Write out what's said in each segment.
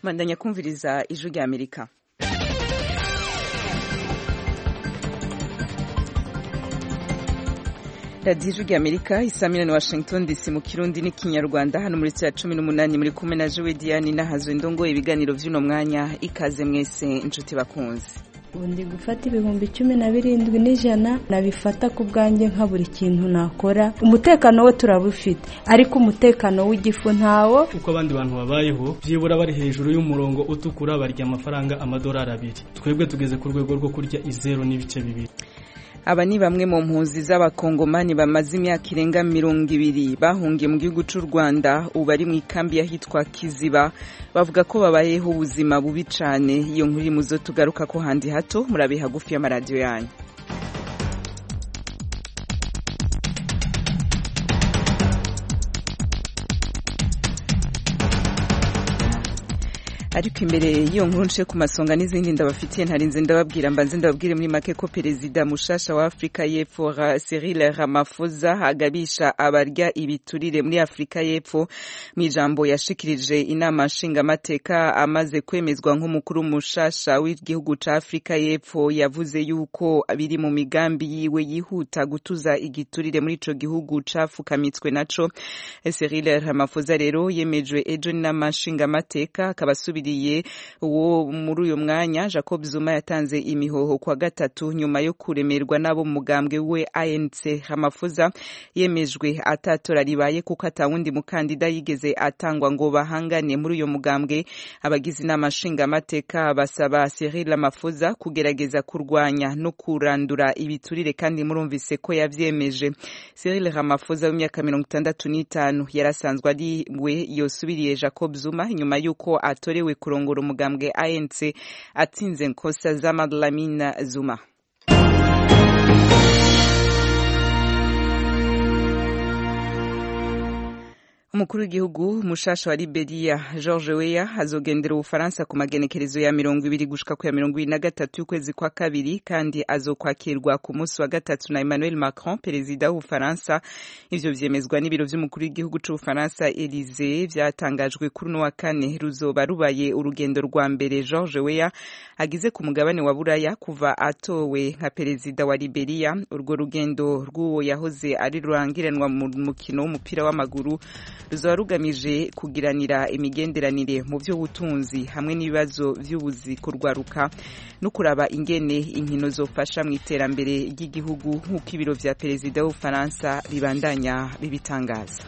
bandanya kumviriza ijwi rya amerika radiyo ijwi rya amerika isamira ni washington dc mu kirundi n'ikinyarwanda hano muri cya cumi n'umunani muri kumwe na jowe diane n'ahazwe ndongo ibiganiro by'uno mwanya ikaze mwese inshuti bakunze ubu ndi gufata ibihumbi cumi na birindwi n'ijana nabifata ku bwanjye nka buri kintu nakora umutekano we turabufite ariko umutekano w'igifu ntawo uko abandi bantu babayeho byibura bari hejuru y'umurongo utukura barya amafaranga amadolari abiri twebwe tugeze ku rwego rwo kurya izeru n'ibice bibiri aba ni bamwe mu mpunzi z'abakongomani bamaze imyaka irenga mirongo ibiri bahungiye mu gihugu cy'u rwanda ubu bari mu ikambi y'ahitwa kiziba bavuga ko babayeho ubuzima bubi cyane iyo nkuru iri mu zo tugaruka ko handi hato murabe hagufi y'amaradiyo yanyu ariko imbere y'iyo nkuru nce ku masonga n'izindi ndabafitiye ntarinze ndababwira mbanze ndababwire muri make ko perezida mushasha wa afurika y'epfo Cyril Ramaphosa agabisha abarya ibiturire muri afurika y'epfo mu ijambo yashikirije inama nshingamateka amaze kwemezwa nk'umukuru mushasha w'igihugu ca afurika y'epfo yavuze yuko biri mu migambi yiwe yihuta gutuza igiturire muri ico gihugu cafukamitswe naco Cyril Ramaphosa rero yemejwe ejo n'inama nshingamateka akabasubira uwo muri uyu mwanya jacob zuma yatanze imihoho kwa gatatu nyuma yo kuremerwa n'abo mugambwe we anc hamafuza yemejwe atatora ribaye kuko atawundi mukandida yigeze atangwa ngo bahangane muri uyu mugambwe abagize inama nshingamateka basaba cyril ramafuza kugerageza kurwanya no kurandura ibiturire kandi murumvise ko yavyemeje cyril ramafuza w'imyaka mirongo itandatu n'itanu yarasanzwe ari we yosubiriye jacob zuma nyuma y'uko atorewe kurongora umugambwe ANC atsinze nkosa za Madlamina Zuma umukuru w'igihugu mushasha wa Liberia George Weah azogendera ubufaransa ku magenekerezo ya mirongo ibiri gushika ku ya mirongo ibiri na gatatu y'ukwezi kwa kabiri kandi azokwakirwa ku munsi wa gatatu na Emmanuel Macron perezida w'ubufaransa ivyo vyemezwa n'ibiro vy'umukuru w'igihugu c'ubufaransa Elysee vyatangajwe kuri uno wa kane ruzoba rubaye urugendo rwa mbere George Weah agize ku mugabane wa Buraya kuva atowe nka perezida wa Liberia urwo rugendo rw'uwo yahoze ari rurangiranwa mu mukino w'umupira w'amaguru ruzaba rugamije kugiranira imigenderanire mu by'ubutunzi hamwe n'ibibazo by'ubuzi kurwaruka no kuraba ingene inkino zofasha mu iterambere ry'igihugu nk'uko ibiro vya perezida w'ubufaransa bibandanya bibitangaza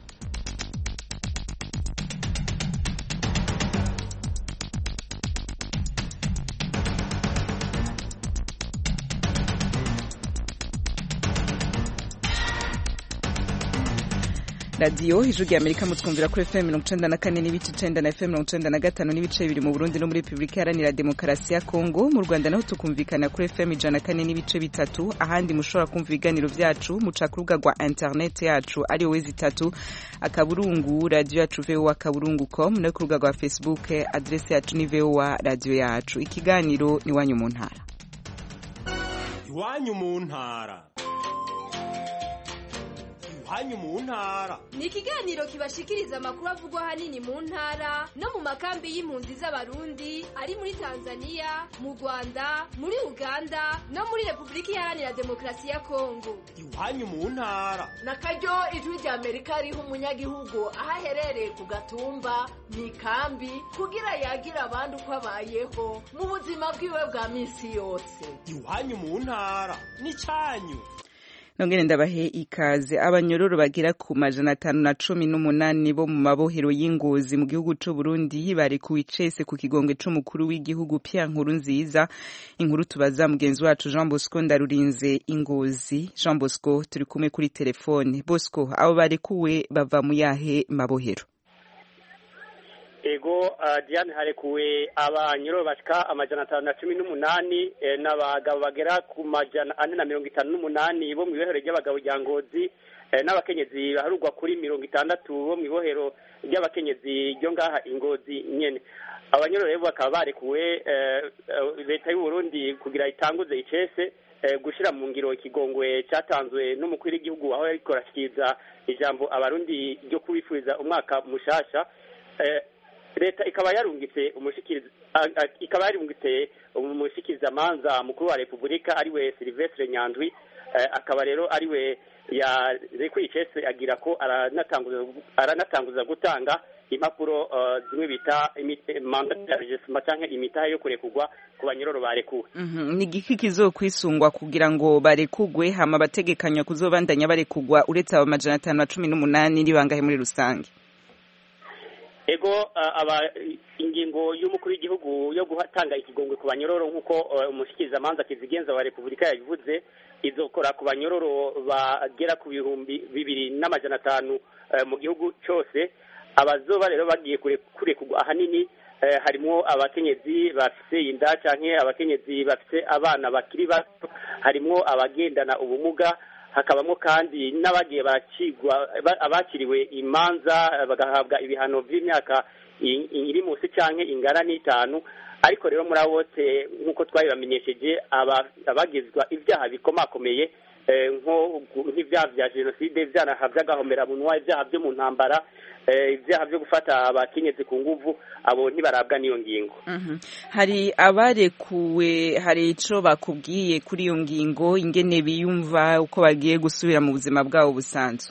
radiyo ijwi rya amerika mutwumvira kuri fm mirongo icenda na kane n'ibice icenda na fm mirongo icenda na gatanu n'ibice bibiri mu burundi no muri repubulika iharanira demokarasi ya kongo mu rwanda naho tukumvikana kuri fm ijana na kane n'ibice bitatu ahandi mushobora kumva ibiganiro vyacu muca ku rubuga rwa interineti yacu ari wezi itatu akaburungu radiyo yacu voa akaburungu com no ku rubuga rwa facebook adresi yacu ni voa radiyo yacu ikiganiro ni iwanyu mu ntara iwanyu mu ntara iwanyu mu ntara ni ikiganiro kibashikiriza amakuru avugwa ahanini mu ntara no mu makambi y'impunzi z'abarundi ari muri tanzania mu rwanda muri uganda no muri repubulika iharanira demokarasi ya kongo iwanyu mu ntara na karyo ijwi rya amerika riha umunyagihugu aho aherereye ku gatumba mu ikambi kugira yagira abandi uko abayeho mu buzima bwiwe bwa minsi yose iwanyu mu ntara ni cyanyu nongere ndabahe ikaze abanyororo bagera ku majana atanu na cumi n'umunani bo mu mabohero y'ingozi mu gihugu c'u Burundi barekuwe icese ku kigongwe c'umukuru w'igihugu Pierre Nkurunziza inkuru tubaza mugenzi wacu Jean Bosco Ndarurinze ingozi Jean Bosco turi kumwe kuri telefone Bosco abo barekuwe bava mu yahe mabohero ego uh, Diane harekuwe abanyoro bashika amajana atanu na cumi n'umunani eh, n'abagabo bagera ku majana ane na mirongo itanu n'umunani bo mu ibohero ry'abagabo rya ngozi eh, n'abakenyezi baharugwa kuri mirongo itandatu bo mu ibohero ry'abakenyezi ryo ngaha ingozi nyene abanyoro rero bakaba barekuwe leta y'u Burundi kugira itanguze icese gushira mu ngiro ikigongwe cyatanzwe n'umukuru w'igihugu aho yariko arashikiriza ijambo abarundi ryo kubifuriza umwaka mushasha leta ikaba yarungitse umushikiriza a- a- ikaba yarungitse umushikirizamanza mukuru wa repubulika ariwe silvestre nyandwi eh, akaba rero ariwe yarekuye icese agira ko aranatanguza aranatanguza gutanga impapuro eh, zimwe bita imite- mandat ya registre canke imitahe yo kurekurwa ku banyororo barekuwe Mhm, ni igiki kizokwisungwa kugira ngo barekugwe hama bategekanywa kuzobandanya barekugwa uretse abo majana atanu na cumi n'umunani ni bangahe muri rusange ego uh, aba ingingo y'umukuru w'igihugu yo gutanga ikigongwe ku banyororo nk'uko uh, umushikirizamanza kizigenza wa repubulika yabivuze izokora ku banyororo bagera ku bihumbi bibiri n'amajana atanu uh, mu gihugu cyose abazoba rero bagiye kure- kurekurwa ahanini eh, harimwo abakenyezi bafise inda canke abakenyezi bafise abana bakiri bato harimwo abagendana ubumuga hakabamo kandi n'abagiye bakigwa ba- abakiriwe imanza eh, bagahabwa ibihano by'imyaka i- iri munsi canke ingana n'itanu ariko rero muri abo bose nk'uko twabibamenyesheje aba- abagizwa ibyaha bikomakomeye eh, nko gu- nk'ibyaha bya jenoside ibyaha by'agahomeраmunwa ibyaha byo mu ntambara eh, ibyaha byo gufata abakenyezi ku nguvu abo ntibarabwa n'iyo ngingo Mhm. hari abarekuwe hari ico bakubwiye kuri iyo ngingo ingene biyumva uko bagiye gusubira mu buzima bwabo busanzwe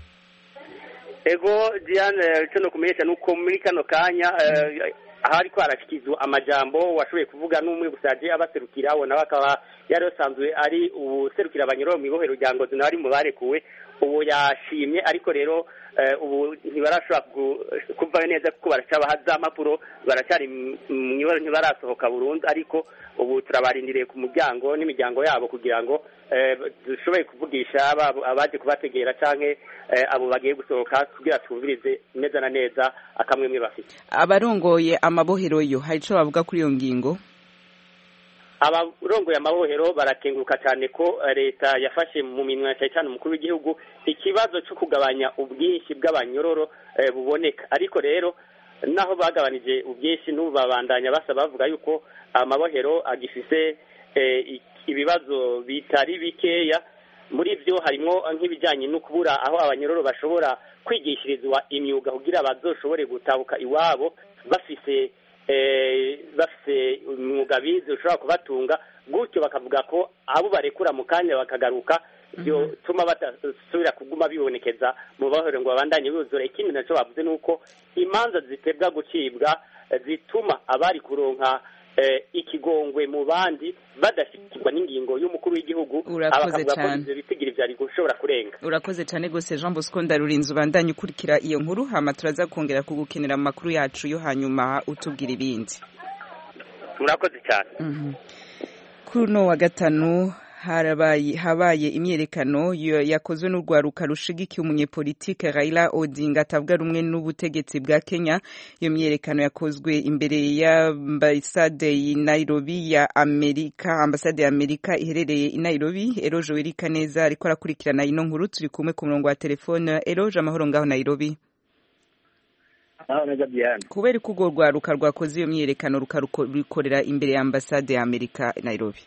ego diane icyo nukumenyesha ni uko muri kano kanya eh, ahari ko harashyikirizwa amajambo washoboye kuvuga n'umwe gusa yagiye abaserukira we nawe akaba yari asanzwe ari userukira abanyururu mu ibohero rya ngozi nawe ari mu barekuwe ubu yashimye ariko rero eh, ubu ntibarashobora ku- kuvayo neza kuko baracyabaha za mpapuro baracyari mu- mu ibohero ntibarasohoka burundu ariko ubu turabarindiriye ku muryango n'imiryango yabo kugira ngo eh, dushoboye kuvugisha aba- abaje kubategera canke eh, abo bagiye gusohoka kugira twumvirize neza na neza akamwemwe bafite abarongoye amabohero yo hari ico bavuga kuri iyo ngingo abarongoye amabohero barakenguruka cyane ko eh, leta yafashe mu minwe cyane cyane umukuru w'igihugu ikibazo cyo kugabanya ubwinshi bw'abanyororo eh, buboneka ariko rero naho bagabanije ubwinshi n'ubu babandanya basaba bavuga yuko amabohero agifise eh, i- ibibazo bitari bikeya muri byo harimo nk'ibijyanye no kubura aho abanyororo bashobora kwigishirizwa imyuga kugira bazoshobore gutahuka iwabo bafise eh, bafise umwuga bize ushobora kubatunga gutyo bakavuga ko abo barekura mu kanya bakagaruka byotuma batasubira kuguma bibonekeza mu bahore ngo babandanye buzura ikindi nacyo bavuze ni uko imanza zitebwa gucibwa eh, zituma abari kuronka eh, ikigongwe mu bandi badashyikirwa n'ingingo y'umukuru w'igihugu Urakoze bakavuga ko cane. ivyo bitigiri vyari gushobora kurenga urakoze cyane rwose jean bosco ndarurinze ubandanye ukurikira iyo nkuru hama turaza kongera kugukenera mu makuru yacu yo hanyuma utubwira ibindi murakoze cyane Mhm. kuri uno wa gatanu harabaye habaye imyerekano yo- yakozwe n'urwaruka rushigikiye umunyepolitike Raila Odinga atavuga rumwe n'ubutegetsi bwa Kenya iyo myerekano yakozwe imbere y'ambasade i Nairobi ya Amerika ambasade ya Amerika iherereye i Nairobi Eroje Werika neza ariko arakurikirana ino nkuru turi kumwe ku murongo wa telefone Eroje amahoro ngaho Nairobi aho neza Diane kubera ko urwo rwaruka rwakoze iyo myerekano rukarukorera imbere ya ambasade ya Amerika i Nairobi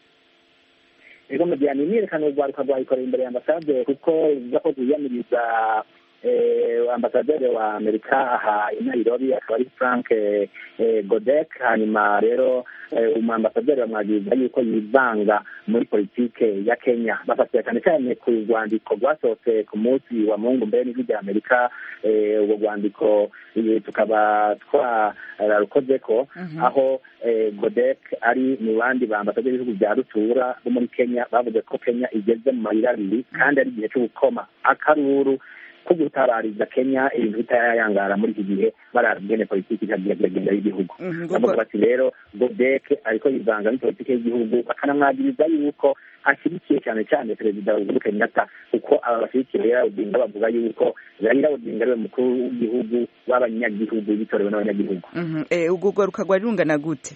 ego mu Diane imyiyerekano urwaruka rwayikorera imbere ya ambasade kuko ivuga ko rwiyamiriza eh, ambasaderi wa amerika aha i nairobi akaba ari frank eh, eh, godek hanyuma rero eh, umwambasaderi bamwagiriza yuko yivanga muri politike ya kenya bafatira cyane cyane ku rwandiko rwasohotse ku munsi wa mungu mbere n'ijwi rya amerika eh, urwo rwandiko eh, tukaba twararukoze ko aho eh, godek ari mu bandi bambasaderi b'ibihugu bya rutura bo muri kenya bavuze ko kenya igeze mu mayira abiri kandi ari igihe cyo gukoma akaruru ko gutabariza kenya ibintu bitayangara muri iki gihe barazi ingene politiki ikagira kiragenda y'igihugu Mhm, bavuga kuko- bati rero godek ariko yivanga muri politiki y'igihugu bakanamwagiriza yuko ashyigikiye cyane cyane perezida uhuru kenyatta kuko aba bashyigikiye raila odinga bavuga yuko raila odinga ariwe mukuru w'igihugu w'abanyagihugu bitorewe n'abanyagihugu Mhm. Eh, urwo rwaruka rwari rungana gute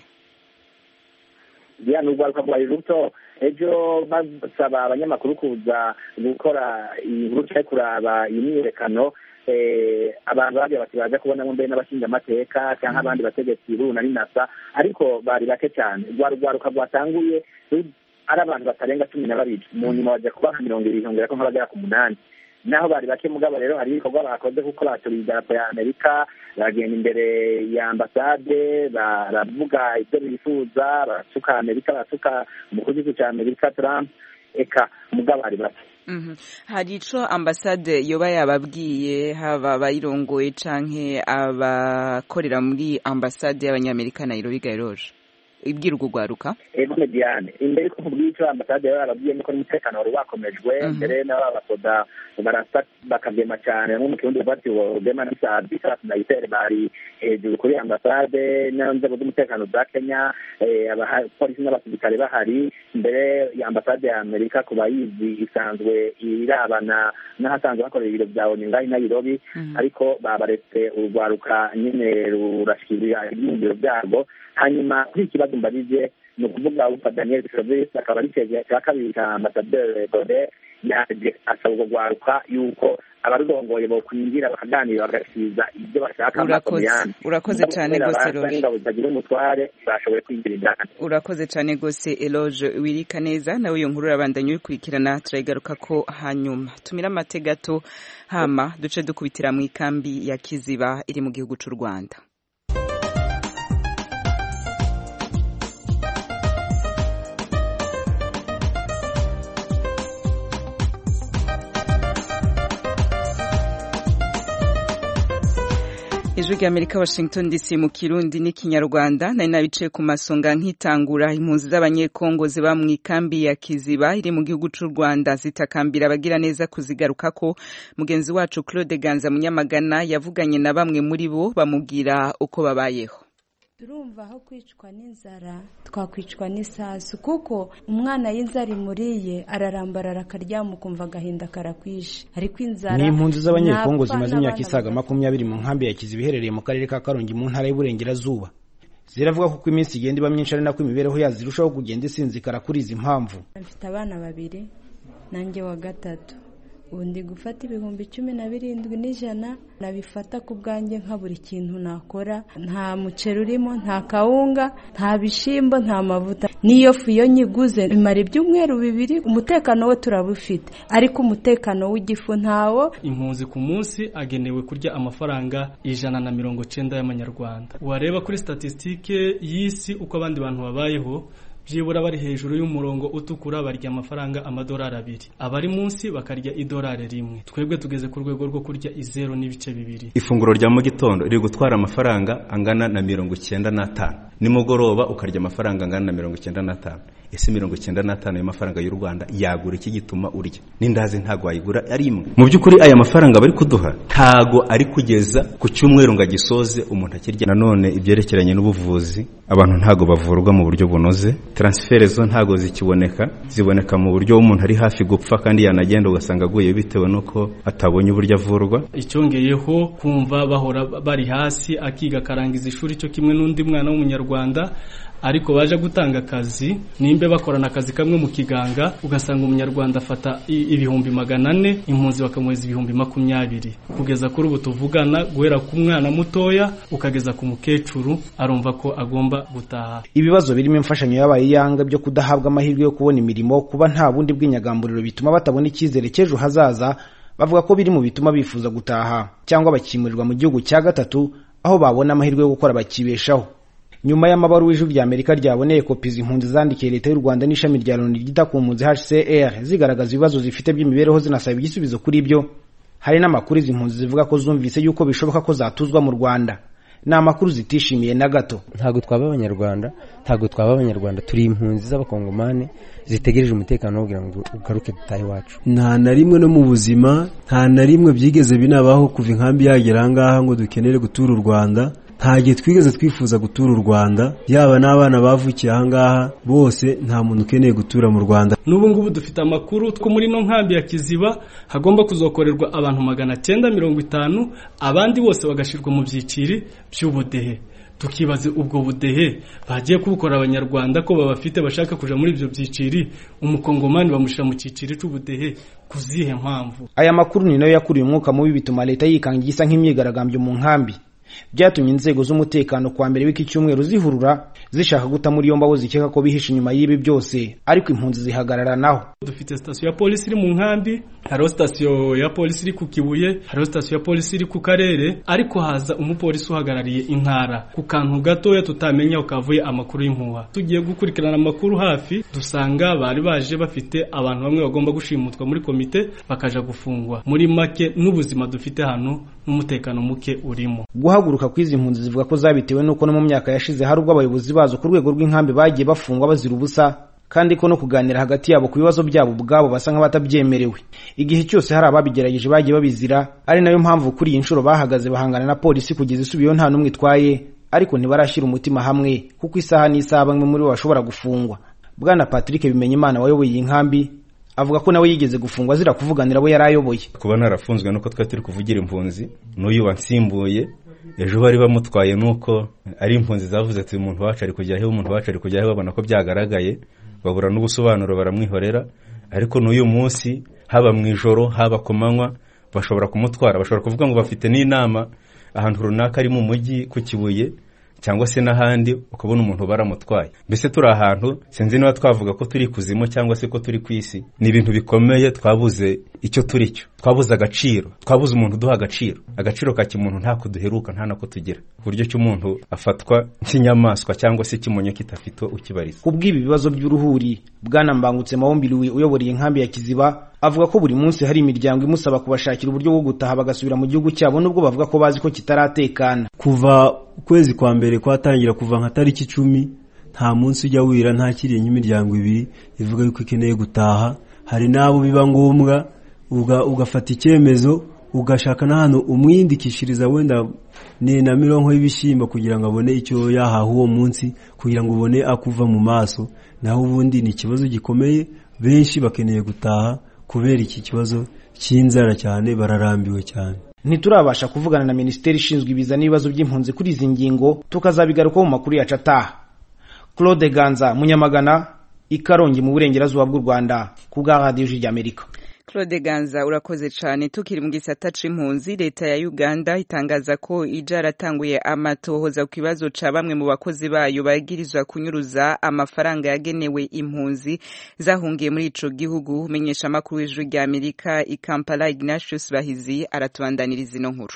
diane urwaruka rwari ruto ejo basaba abanyamakuru kuza gukora inkuru cyangwa kuraba iyi myiyerekano eh, abantu bagiye bati baza kubonamo mbere n'abashingamateka cyangwa abandi bategetsi b'uru na rinasa ariko bari bake cyane rwa rwaruka rwatanguye ru- ari abantu batarenga cumi na babiri mu nyuma bajya kuba nka mirongo ibiri hongera ko nk'abagera ku munani naho bari bake mugabo rero hari ibikorwa bakoze kuko baturiye idarapo ya amerika baragenda imbere ya ambasade baravuga ibyo bifuza barasuka amerika barasuka umukuru w'igihugu cya amerika trump eka mugabo bari bake hari ico ambasade yoba yababwiye haba abayirongoye canke abakorera muri ambasade y'abanyamerika nairobi gairoje ibwira urwo rwaruka ego mediane imbere ko nkubwiye ico ambasade yaba yarabwiye nuko n'umutekano wari wakomejwe mbere n'ababasoda barasa bakagema cane nko mu kirundi bati rugema n'isazi isasu na itere bari hejuru kuri ambasade n'inzego z'umutekano za kenya abapolisi n'abasirikare bahari mbere ya ambasade ya amerika ku bayizi isanzwe irabana n'ahasanzwe hakorera ibiro vya onu ngaho i nairobi ariko babaretse urwaruka nyene rurashikirira ibyiyumviro vyarwo hanyuma kuri iki kibazo mbarize ni ukuvuga ufa daniel service akaba ari cegera cya kabiri ka ambasaderi gode yaje asaba urwo rwaruka yuko abarurongoye bokwinjira bakaganira bagasiza ibyo bashaka urakoze cyane rwose roje ingabo zitagira umutware bashoboye kwinjira indani urakoze cyane rwose eloge wirika neza nawe iyo nkuru urabandanya uyikurikirana turayigaruka ko hanyuma tumira amate gato hama duce dukubitira mu ikambi ya kiziba iri mu gihugu cy'u rwanda ijwi rya amerika washington dc mu kirundi n'ikinyarwanda nari nabicaye ku masonga nkitangura impunzi z'abanyekongo ziba mu ikambi ya kiziba iri mu gihugu cy'u rwanda zitakambira abagira neza kuzigarukako mugenzi wacu claude ganza munyamagana yavuganye na bamwe muri bo bamubwira uko babayeho turumva aho kwicwa n'inzara twakwicwa n'isasu kuko umwana y'inzara imuriye ararambarara akaryama ukumva agahinda karakwishe ariko inzara ni impunzi z'abanyekongo zimaze imyaka isaga makumyabiri mu nkambi ya kiziba iherereye mu karere ka karongi mu ntara y'uburengerazuba ziravuga ko uko iminsi igenda iba myinshi ari nako imibereho yazo irushaho kugenda isinzikara kuri izi mpamvu mfite abana babiri nanjye wa gatatu ubu ndi gufata ibihumbi cumi na birindwi n'ijana nabifata ku bwanjye nka buri kintu nakora nta muceri urimo nta kawunga nta bishyimbo nta mavuta n'iyo fu iyo nyiguze imara ibyumweru bibiri umutekano we turabufite ariko umutekano w'igifu ntawo impunzi ku munsi agenewe kurya amafaranga ijana na mirongo cyenda y'amanyarwanda wareba kuri statisitike y'isi uko abandi bantu babayeho byibura bari hejuru y'umurongo utukura barya amafaranga amadolari abiri abari munsi bakarya idolari rimwe twebwe tugeze ku rwego rwo kurya izero n'ibice bibiri ifunguro rya mu gitondo riri gutwara amafaranga angana na mirongo icyenda n'atanu nimugoroba ukarya amafaranga angana na mirongo icyenda n'atanu ese mirongo icyenda n'atanu y'amafaranga y'u rwanda yagura iki gituma urya n'indazi ntabwo wayigura ari imwe mu by'ukuri aya mafaranga bari kuduha ntago ari kugeza ku cyumweru ngo agisoze umuntu akirya nanone ibyerekeranye n'ubuvuzi abantu ntago bavurwa mu buryo bunoze taransiferi zo ntago zikiboneka ziboneka mu buryo umuntu ari hafi gupfa kandi yanagenda ugasanga aguye bitewe n'uko atabonye uburyo avurwa icyongeyeho kumva bahora bari hasi akiga akarangiza ishuri cyo kimwe n'undi mwana w'umunyarwanda ariko baje gutanga akazi nimba bakorana akazi kamwe mu kiganga ugasanga umunyarwanda afata ibihumbi magana ane impunzi bakamuhereza ibihumbi makumyabiri kugeza kuri ubu tuvugana guhera ku mwana mutoya ukageza ku mukecuru arumva ko agomba gutaha ibibazo birimo imfashanyo yabaye iyanga byo kudahabwa amahirwe yo kubona imirimo kuba nta bundi bw'inyagamburiro bituma batabona icyizere cy'ejo hazaza bavuga ko biri mu bituma bifuza gutaha cyangwa bakimurirwa mu gihugu cya gatatu aho babona amahirwe yo gukora bakibeshaho nyuma y'amabaruwa ijwi rya amerika ryaboneye kopi z'impunzi zandikiye leta y'u rwanda n'ishami rya loni ryita ku mpunzi hcr zigaragaza ibibazo zifite by'imibereho zinasaba igisubizo kuri byo hari n'amakuru izi mpunzi zivuga ko zumvise yuko bishoboka ko zatuzwa mu rwanda ni amakuru zitishimiye na gato ntabwo twaba abanyarwanda ntabwo twaba abanyarwanda turi impunzi z'abakongomani zitegereje umutekano kugira ngo ugaruke dutahe iwacu nta na rimwe no mu buzima nta na rimwe byigeze binabaho kuva inkambi yagera ahangaha ngo dukenere gutura u rwanda nta gihe twigeze twifuza gutura u rwanda yaba n'abana bavukiye ahangaha bose nta muntu ukeneye gutura mu rwanda n'ubu ngubu dufite amakuru ko muri ino nkambi ya kiziba hagomba kuzokorerwa abantu magana cyenda mirongo itanu abandi bose bagashyirwa mu byiciri by'ubudehe tukibaza ubwo budehe bagiye kubukora abanyarwanda ko babafite bashaka kuja muri ibyo byiciri umukongomani bamushyira mu cyiciri cy'ubudehe ku zihe mpamvu aya makuru ni nayo yakuriye umwuka mubi bituma leta yikanga igisa nk'imyigaragambyo mu nkambi byatumye inzego z'umutekano kwa mbere w'iki cyumweru zihurura zishaka guta muri yombi abo zikeka ko bihishe inyuma y'ibi byose ariko impunzi zihagararanaho dufite sitasiyo ya polisi iri mu nkambi hariho sitasiyo ya polisi iri ku kibuye hariho sitasiyo ya polisi iri ku karere ariko haza umupolisi uhagarariye intara ku kantu gatoya tutamenya ukavuye amakuru y'impuha tugiye gukurikirana amakuru hafi dusanga bari baje bafite abantu bamwe bagomba gushimutwa muri komite bakaja gufungwa muri make n'ubuzima dufite hano n'umutekano muke urimo guhaguruka kw'izi mpunzi zivuga ko zabitewe n'uko no mu myaka yashize hari ubwo abayobozi bazo ku rwego rw'inkambi bagiye bafungwa bazira ubusa kandi ko no kuganira hagati yabo ku bibazo byabo ubwabo basa nk'abatabyemerewe igihe cyose hari ababigerageje bagiye babizira ari nayo mpamvu kuri iyi nshuro bahagaze bahangana na polisi kugeza isubiyeho nta n'umwe itwaye ariko ntibarashyira umutima hamwe kuko isaha n'isaha bamwe muri bo bashobora gufungwa bwana patrick bimenyimana wayoboye iyi nkambi avuga ko nawe yigeze gufungwa azira kuvuganira abo yari ayoboye kuba narafunzwe nuko twari turi kuvugira impunzi n'uyu wansimbuye ejo bari bamutwaye nuko ari impunzi zavuze ati umuntu wacu ari kujya he umuntu wacu ari kujya he babona ko byagaragaye babura n'ubusobanuro baramwihorera ariko n'uyu munsi haba mu ijoro haba ku manywa bashobora kumutwara bashobora kuvuga ngo bafite n'inama ahantu runaka ari mu mujyi ku kibuye cyangwa se n'ahandi ukabona umuntu baramutwaye mbese turi ahantu sinzi niba twavuga ko turi kuzimu cyangwa se ko turi ku isi ni ibintu bikomeye twabuze icyo turi cyo twabuze agaciro twabuze umuntu uduha agaciro agaciro ka kimuntu ntako duheruka nta nako tugira ku buryo cy'umuntu afatwa nk'inyamaswa cyangwa se kimonyo kitafite ukibariza ku bw'ibi bibazo by'uruhuri bwana mbangutse mawombiriwe uyoboreye inkambi ya kiziba avuga ko buri munsi hari imiryango imusaba kubashakira uburyo bwo gutaha bagasubira mu gihugu cyabo nubwo bavuga ko bazi ko kitaratekana kuva ukwezi kwa mbere kwatangira kuva nka tariki icumi nta munsi ujya wira ntakiriye nk'imiryango ibiri ivuga yuko ikeneye gutaha hari n'abo biba ngombwa ugafata icyemezo ugashaka n'ahantu umwindikishiriza wenda ni na mirongo y'ibishyimbo kugira ngo abone icyo yahaha uwo munsi kugira ngo ubone akuva mu maso naho ubundi ni ikibazo gikomeye benshi bakeneye gutaha kubera iki kibazo cy'inzara cyane bararambiwe cyane ntiturabasha kuvugana na minisiteri ishinzwe ibiza n'ibibazo by'impunzi kuri izi ngingo tukazabigarukaho mu makuru yacu ataha claude ganza munyamagana ikarongi mu burengerazuba bw'u rwanda ku bwa radiyo ry'amerika Claude Ganza urakoze cyane tukiri mu gisata c'impunzi leta ya Uganda itangaza ko ija aratanguye amatohoza ku kibazo ca bamwe mu bakozi bayo bagirizwa kunyuruza amafaranga yagenewe impunzi zahungiye muri ico gihugu umenyesha amakuru w'ijuru rya Amerika i Kampala Ignatius Bahizi aratubandaniriza ino nkuru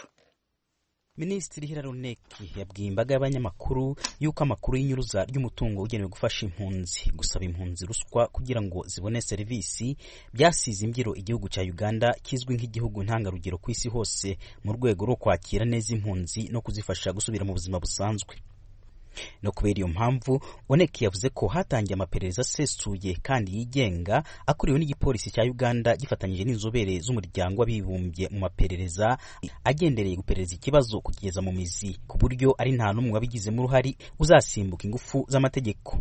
minisitiri hiraruneki yabwiye imbaga y'abanyamakuru yuko amakuru y'inyuruza ry'umutungo ugenewe gufasha impunzi gusaba impunzi ruswa kugira ngo zibone serivisi byasize imbyiro igihugu cya uganda kizwi nk'igihugu ntangarugero ku isi hose mu rwego rwo kwakira neza impunzi no kuzifasha gusubira mu buzima busanzwe no kubera iyo mpamvu oneki yavuze ko hatangiye amaperereza asesuye kandi yigenga akuriwe n'igipolisi cya uganda gifatanyije n'inzobere z'umuryango w'abibumbye mu maperereza agendereye guperereza ikibazo kugeza mu mizi ku buryo ari nta n'umwe wabigizemo uruhari uzasimbuka ingufu z'amategeko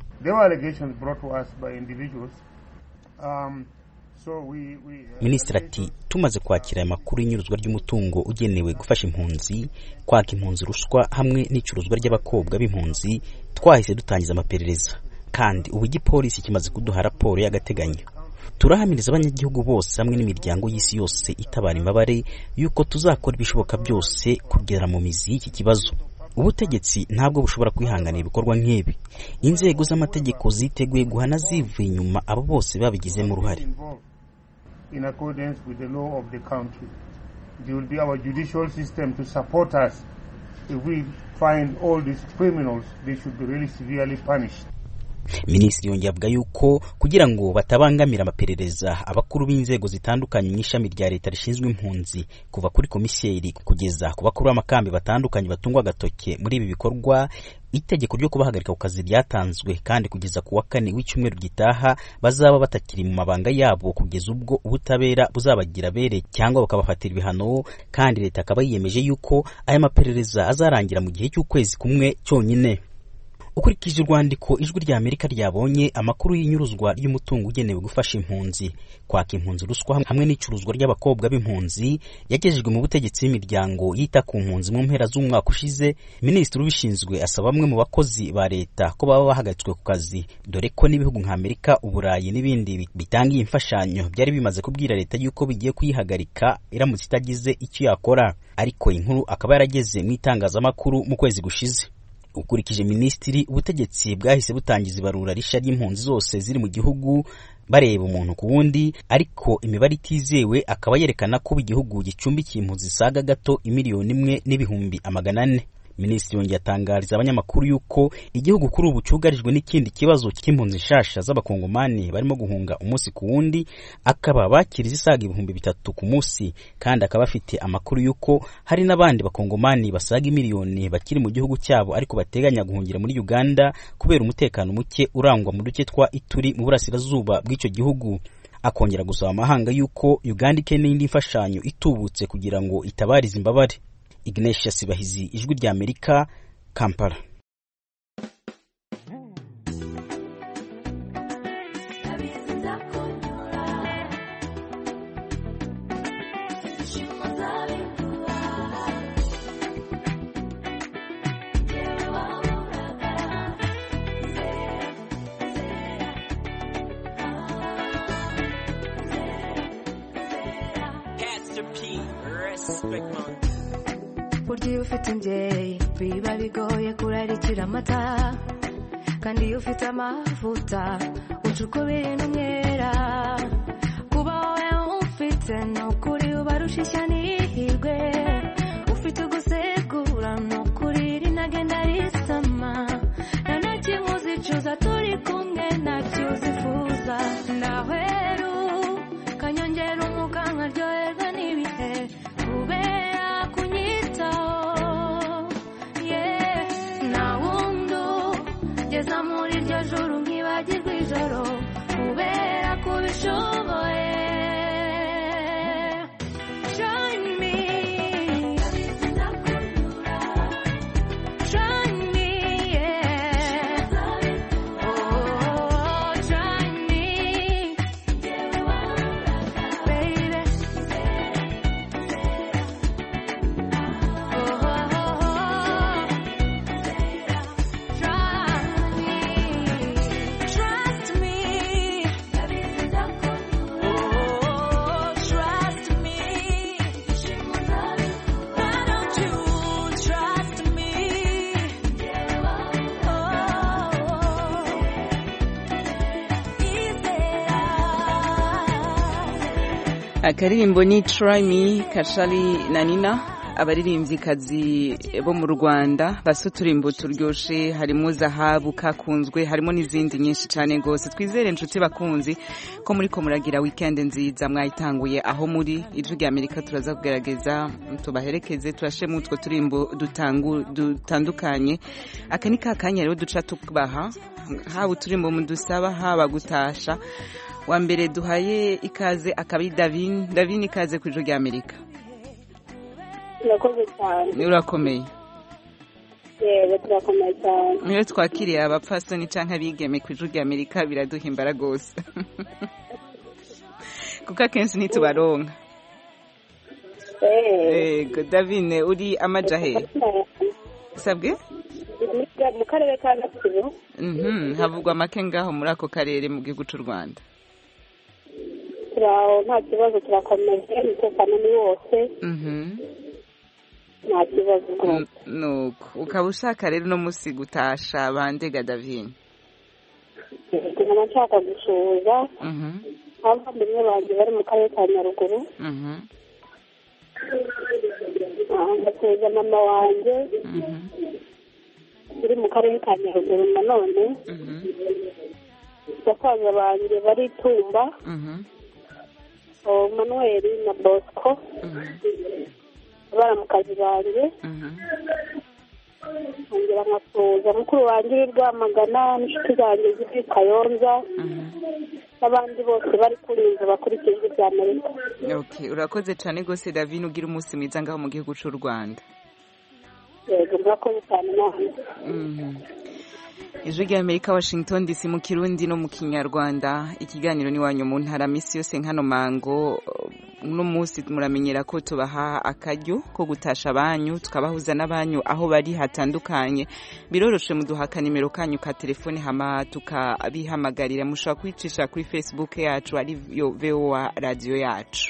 minisitiri ati tumaze kwakira aya makuru y'inyuruzwa ry'umutungo ugenewe gufasha impunzi kwaka impunzi ruswa hamwe n'icuruzwa ry'abakobwa b'impunzi twahise dutangiza amaperereza kandi ubu igipolisi kimaze kuduha raporo y'agateganyo turahamiriza abanyagihugu bose hamwe n'imiryango y'isi yose itabara imbabare yuko tuzakora ibishoboka byose kugera mu mizi y'iki kibazo ubutegetsi ntabwo bushobora kwihanganira ibikorwa nk'ibi inzego z'amategeko ziteguye guhana zivuye inyuma abo bose babigizemo uruhare in accordance with the law of the country. It will be our judicial system to support us. If we find all these criminals, they should be really severely punished. minisitiri yongeye avuga yuko kugira ngo batabangamira amaperereza abakuru b'inzego zitandukanye mu ishami rya leta rishinzwe impunzi kuva kuri komiseri kugeza ku bakuru b'amakambi batandukanye batungwa agatoke muri ibi bikorwa itegeko ryo kubahagarika ku kazi ryatanzwe kandi kugeza ku wa kane w'icyumweru gitaha bazaba batakiri mu mabanga yabo kugeza ubwo ubutabera buzabagira bere cyangwa bakabafatira ibihano kandi leta akaba yiyemeje yuko aya maperereza azarangira mu gihe cy'ukwezi kumwe cyonyine ukurikije urwandiko ijwi rya amerika ryabonye amakuru y'inyuruzwa ry'umutungo ugenewe gufasha impunzi kwaka impunzi ruswa hamwe n'icuruzwa ry'abakobwa b'impunzi yagejejwe mu butegetsi b'imiryango yita ku mpunzi mu mpera z'umwaka ushize minisitiri ubishinzwe asaba bamwe mu bakozi ba leta ko baba bahagaritswe ku kazi dore ko n'ibihugu nka amerika uburayi n'ibindi bitanga iyi mfashanyo byari bimaze kubwira leta yuko bigiye kuyihagarika iramutse itagize icyo yakora ariko inkuru akaba yarageze mu itangazamakuru mu kwezi gushize ukurikije minisitiri ubutegetsi bwahise butangiza ibarura rishya ry'impunzi zose ziri mu gihugu bareba umuntu ku wundi ariko imibare itizewe akaba yerekana ko igihugu gicumbikiye impunzi zisaga gato imiliyoni imwe n'ibihumbi amagana ane minisitiri yongeye atangariza abanyamakuru yuko igihugu kuri ubu cyugarijwe n'ikindi kibazo cy'impunzi nshasha z'abakongomani barimo guhunga umunsi ku wundi akaba bakiriza isaga ibihumbi bitatu ku munsi kandi akaba afite amakuru yuko hari n'abandi bakongomani basaga miliyoni bakiri mu gihugu cyabo ariko bateganya guhungira muri uganda kubera umutekano muke urangwa mu duce twa ituri mu burasirazuba bw'icyo gihugu akongera gusaba amahanga yuko uganda ikeneye indi mfashanyo itubutse kugira ngo itabarize imbabare Ignatius Sibahizi ijwi rya Amerika Kampala burya iyo ufite imbyeyi biba bigoye kurarikira amata kandi iyo ufite amavuta uca uko biri n'umwera kuba wowe ufite ni ukuri ubarusha ishya n'ihirwe ufite ugusegura ni ukuri rinagenda risama nta na kimwe uzicuza turi kumwe ntacyo uzifuza ndahweru kanyongera umwuka nkaryoherwa n'ibihe kubera kunyitaho yeah. nta wundi ugeza muri iryo joro nkibagirwa ijoro kubera kubishoboye Join me. Join me, yeah. Oh, join me. Baby. Trust me. Oh, trust me. Why don't you trust me? akaririmbo ni try me kashari na nina abaririmbyikazi bo mu rwanda basa uturimbo turyoshe harimo zahabu kakunzwe harimo n'izindi nyinshi cyane rwose twizere inshuti bakunzi ko muri ko muragira wikendi nziza mwayitanguye aho muri ijwi rya amerika turaza kugerageza tubaherekeze turashemo utwo turimbo dutangu- dutandukanye aka ni ka kanya rero duca tubaha haba uturimbo mudusaba haba gutasha wa mbere duhaye ikaze akaba ari davin davin ikaze ku ijwi rya amerika turakoze cyane urakomeye yego turakomeye cyane niyo twakiriye abapfasoni cyangwa abigeme ku ijwi rya amerika biraduhimbara rwose kuko akenshi ntitubaronka yego davine uri amajahe sabwe mu karere ka gatsibo Mhm, havugwa make ngaho muri ako karere mu gihugu cy'u rwanda turaho nta kibazo turakomeje umutekano ni wose Mhm. nta kibazo rwose nuko ukaba ushaka rero uno munsi gutasha bandega davine nkaba nshaka gusuhuza Mhm, abavandimwe banjye bari mu karere ka nyaruguru mhm, Ah, ngasuhuza mama wanjye uri mu karere ka nyaruguru nanone basaza banjye bari tumba mhm, oh, manuel na bosco baramukazi banjye mhm. nkongera nkasuhuza mukuru wanjye uri rwamagana n'inshuti zanjye ziri kayonza n'abandi bose bari kuri inzu bakurikije ijwi rya amerika Okay, urakoze cyane rwose davine ugira umunsi mwiza ngaho mu gihugu cy'u rwanda yego murakoze cyane namwe Mhm. ijwi rya amerika washington dc mu kirundi no mu kinyarwanda ikiganiro n'iwanyu mu ntara minsi yose nkano mango uno munsi muramenyera ko tubaha akaryo ko gutasha abanyu tukabahuza n'abanyu aho bari hatandukanye biroroshe muduhaka nimero kanyu ka telefone hama tukabihamagarira mushobora kwicisha kuri facebook yacu ariyo voa radiyo yacu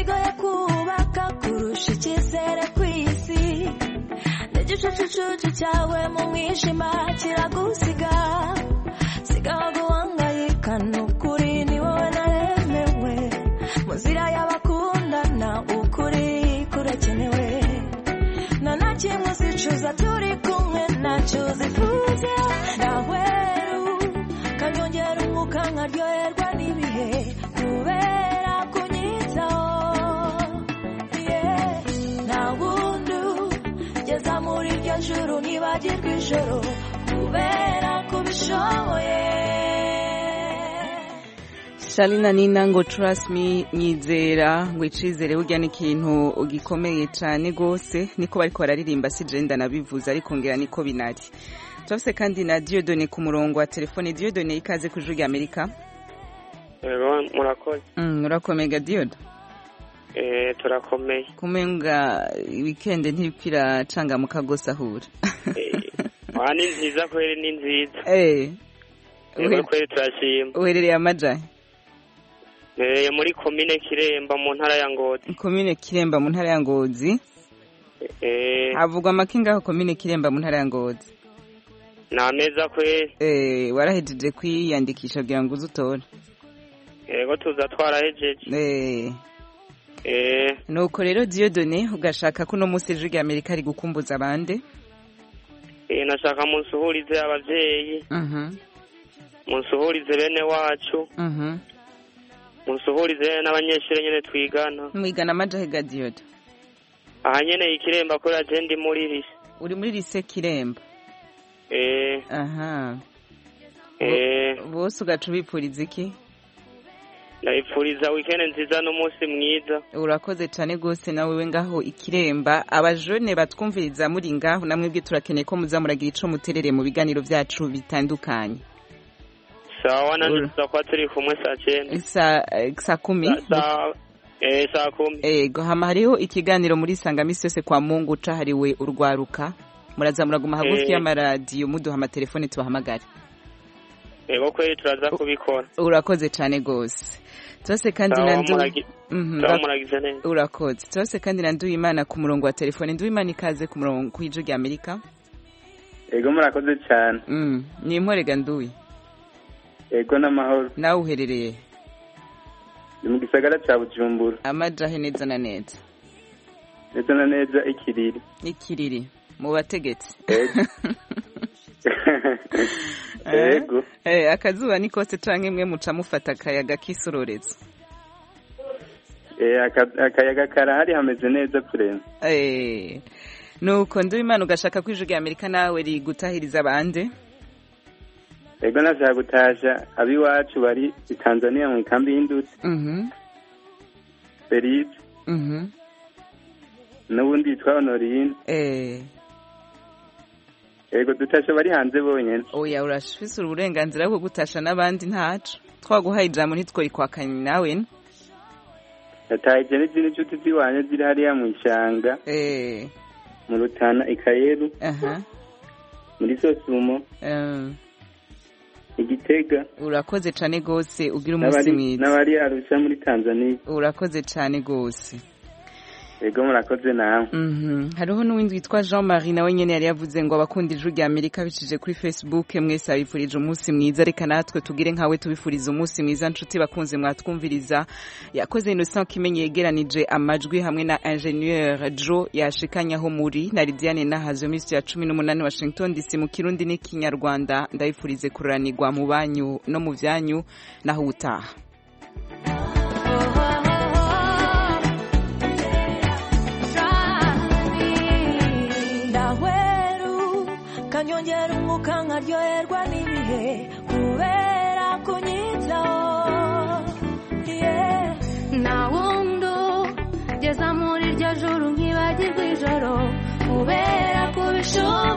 kigoye kubaka kurusha icyizere ku isi n'igicucucucu cyawe mu mwijima kiragusiga sigaho guhangayika ni ukuri ni wowe naremewe mu nzira y'abakundana ukuri kurakenewe nta na kimwe uzicuza turi kumwe ntacyo uzifuza naweru kanyongera umwuka nkaryoherwa n'ibihe kubera kunyitaho Yeah. nta wundi ugeza muri iryo juru ntibagirwa ijoro kubera kubishoboye Shalina Nina ngo trust me nyizera ngo icizere burya ni ikintu gikomeye cyane gose niko bariko bararirimba si jenda nabivuze ariko ngera niko binari turafise kandi na Dieudonné ku murongo wa telefone Dieudonné ikaze ku juru Amerika Ego murakoze mm, urakomega Diodo eh turakomeye kumenga weekend ntipira canga mukagose ahura wa ni nziza kweri ni nziza eh Ego kweri turashima uherereye amajahe eh muri komine Kiremba mu ntara ya Ngozi komine Kiremba mu ntara ya Ngozi eh havugwa amakinga aho komine Kiremba mu ntara ya Ngozi na meza kweri eh warahejeje kwiyandikisha kugira ngo uze utore Ego tuza twarahejeje eh eh nuko rero Dieudonné ugashaka ko uno munsi ijwi rya Amerika ari gukumbuza abande eh nashaka munsuhurize abavyeyi mhm munsuhurize bene wacu mhm munsuhurize n'abanyeshuri nyene twigana mwigana amajahe ga Diodo aha nyene ikiremba kuri ajendi muri lise uri muri lise Kiremba eh aha eh bose ugaca ubipfuriza iki ndabipfuriza weekend nziza n'umunsi mwiza urakoze cyane rwose nawe we ngaho ikiremba abajone batwumviriza muri ngaho namwe bwe turakeneye ko muza muragira ico muterere mu biganiro byacu bitandukanye sawa nanje tuza kuba turi kumwe saa cyenda saa eh, saa kumi saa eh saa kumi ego hama hariho ikiganiro muri sangamisi yose kwa mungu cahariwe urwaruka muraza muraguma hagufi Eh. y'amaradiyo muduha amatelefone tubahamagare ego kweri turaza kubikora urakoze cyane rwose turase kandi Sawa, na ndu muragi- Mhm, sawa, ura- muragize neza urakoze turase kandi na nduwimana ku murongo wa telefone nduwimana ikaze ku murongo ku ijwi rya amerika ego murakoze cyane Mm, ni imporega nduwi ego n'amahoro nawe uherereye ni mu gisagara cya bujumbura amajahe neza na neza ndetse na neza ikiriri ikiriri mu bategetsi ego Eh, akazuba ni kose canke mwe muca mufata akayaga k'isororezo Eh, aka- akayaga karahari hameze neza kurema Eh, nuko nduwimana ugashaka ko ijwi rya amerika nawe rigutahiriza abande ego nashaka gutasha ab'iwacu bari i tanzania mu ikambi y'indutsi Mhm, felice mhm, n'ubundi yitwa honorine eh. ego dutasha bari hanze bonyine oya urafise uburenganzira bwo gutasha n'abandi ntaco twaguhaye ijambo ntitworikwakanye nawe yatahije n'izindi nshuti z'iwanyu ziri hariya mu ishyanga eh mu rutana ikayeru aha muri sosumo eh, igitega urakoze cane gose ugira umunsi n'abari mwiza n'abari arusha muri tanzania urakoze cane gose ego murakoze nawe Mhm. hariho n'uwindi witwa jean marie nawe nyene yari yavuze ngo abakunda ijwi rya amerika bicishije kuri facebook mwese abifurije umunsi mwiza reka natwe tugire nkawe tubifuriza umunsi mwiza nshuti bakunze mwatwumviriza yakoze innocent kimenyi yegeranije amajwi hamwe na ingenieur jo yashikanyaho muri na lidiane nahazo minsi ya cumi n'umunani washington dc mu kirundi n'ikinyarwanda ndabifurize kururanirwa mu banyu no mu vyanyu naho utaha ndaweru kanyongera umwuka nkaryoherwa n'ibihe kubera kunyitaho yeah. nta wundi ugeza muri iryo juru nkibagirwa ijoro kubera kubishobora